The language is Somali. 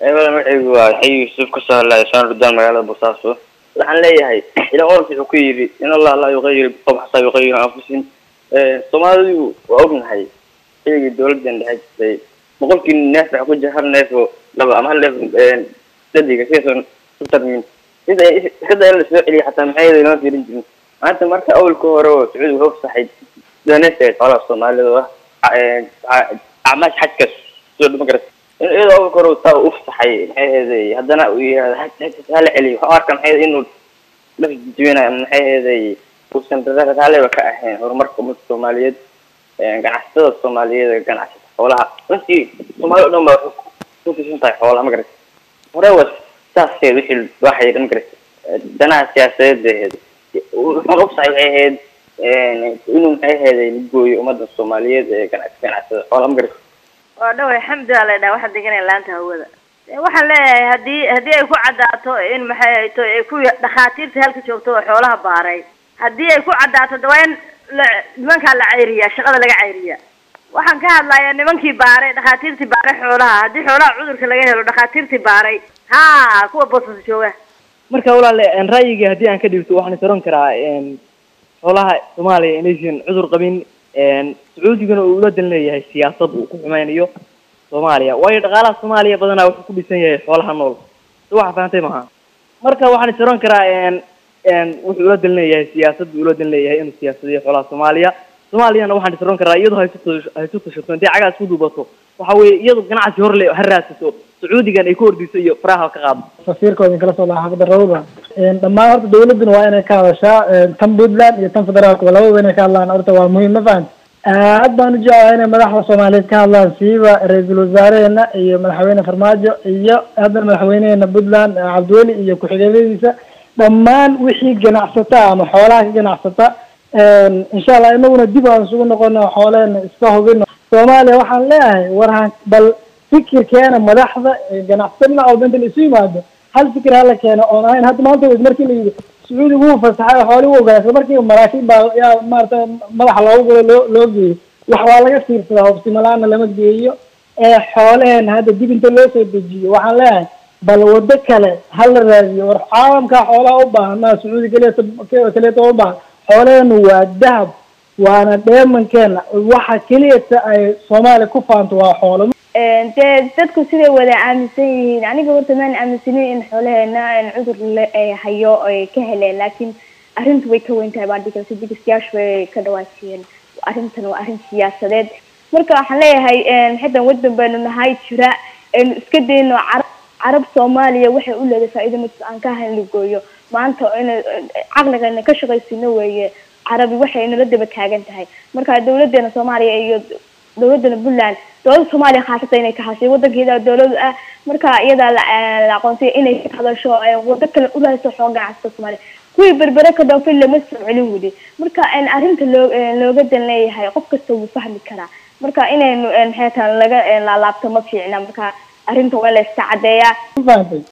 eebadan waxaygu waa xay yuusuf kasoo hadlaya saan rudaan magaalada boosaaso waxaan leeyahay ilan oranka wuxuu ku yidhi in allah laa yuqayir biqowm xataa yuqayiru anfusihim soomaalidu waa ognahay xilligii dawladan dhexe jirtay boqolkii neef waxa ku jira hal neef oo laba ama hal neef dadiga sidaasoo ku tarmin sida iskada in lasoo celiya xataa maxay inoo fiirin jirin maanta marka awalka hore oo sacuudi wuxuu fasaxay doneska xoolaha soomaalida oo ah acmaash xajka soo dhama garat iyadoo awalka hore taa u fasaxay maxay aheeday haddana uu yihahda hala celiyo waxaan arka maxay inuu dhaf jibinayo maxay aheeday uusan raalliba ka ahayn horumarka ummadka soomaaliyeed ganacsatada soomaaliyeed ganacsata xoolaha runtii soomaali o dhan ba waxay ku tiirsan tahay xoolaha ma garat hore wa saaskeed wixii waxay ma garat danaha siyaasadeed bay ahayd wuxuuna ufasaxay waxay ahayd inuu maxay aheeday gooyo ummadda soomaaliyeed ee ganac ganacsada xoolaha ma garat waa dhaway xamdi aa laydhaha waxaa deganaya laanta hawada waxaan leeyahay haddii haddii ay ku caddaato in maxay hayto ay ku dhakhaatiirta halka joogto oo xoolaha baaray haddii ay ku caddaato de waa in la nimankaa la cayriyaa shaqada laga cayriyaa waxaan ka hadlayaa nimankii baaray dhakhaatiirtii baaray xoolaha haddii xoolaha cudurka laga helo dhakhaatiirtii baaray ha kuwa boosas jooga marka walaale ra'yigii haddii aan ka dhigto waxaan is oran karaa xoolaha soomaaliya inaysan cudur qabin sacuudigana uu ula dan leeyahay siyaasad uu ku xumeynayo soomaaliya waayo dhaqaalaha soomaaliya badanaa wuxuu ku dhisan yahay xoolaha nool si waxa fahantay maha marka waxaan is oran karaa wuxuu ula dan leeyahay siyaasad buu ula dan leeyahay inuu siyaasadiyo xoolaha soomaaliya soomaaliyana waxaan is oran karaa iyadoo haysu haysu tashato intay cagaas ku duubato waxa weeye iyadu ganacsi hor le ha raadsato sacuudigan ay ku ordhiso iyo faraha ka qaado safiirkooda kala soo laha xaafada rawda dhammaan horta dawladuna waa inay ka hadashaa tan puntland iyo tan federaalka labadaba inay ka hadlaan horta waa muhiim ma fahamti aad baan u jeclahay inay madaxda soomaaliyeed ka hadlaan siiba ra-iisul wasaareheena iyo madaxweyne farmaajo iyo haddana madaxweyneheena puntland cabdiweli iyo ku-xigeenadiisa dhammaan wixii ganacsata ama xoolaha ka ganacsata insha allah inaguna dib aan isugu noqono xoolehena iska hubino soomaaliya waxaan leeyahay warhan bal fikirkeena madaxda ganacsatada oo danta la isu yimaado hal fikir hala keeno oon ahayn hadda maanta markii la yidhi sacuudi wuu fasaxay xooli wuu ogolaa isla markii maraakiib baa yaa maarata madaxa loogu gulo loo loo geeyey wax waa laga fiirsadaa hobsimalaana lama geeyo ee xoolaheena hadda dib inta loo soo dejiyo waxaan leeyahay bal wado kale hala raadiyo war caalamkaa xoolaha u baahan maa sacuudi keliya kaleeto u baahan xoolaheenu waa dahab waana dheemankeena waxa keliyata ay soomaaliya ku faanto waa xoolo dee dadku siday wada aaminsan yihiin aniga horta maan aaminsanin in xoolaheena cudur hayo ay ka heleen laakiin arrintu way ka weyn tahay baan dhigi karta digsiyaashu way ka dhawaajiyeen arrintan waa arrin siyaasadeed marka waxaan leeyahay xidan wadan baynu nahay jira aynu iska dayno carab carab soomaaliya waxay u leedahay faa'iido mid aan ka ahayn la gooyo maanta ina caqligana ka shaqaysino weeye carabi waxay nala daba taagan tahay marka dawladeena soomaaliya iyo dawladana puntland dawladda soomaaliya khaasata inay ka hashay wadankeeda dawladu ah marka iyadaa la aqoonsaya inay ka hadasho wado kale uraaso xoo ganacsata soomaaliya kuwii berbere ka dhoofin lama soo celin weli marka arrinta loo looga dan leeyahay qof kasta wuu fahmi karaa marka inaynu maxay tahay laga laalaabto ma fiicna marka arrinta waa la iska caddeeyaa ma fahamtay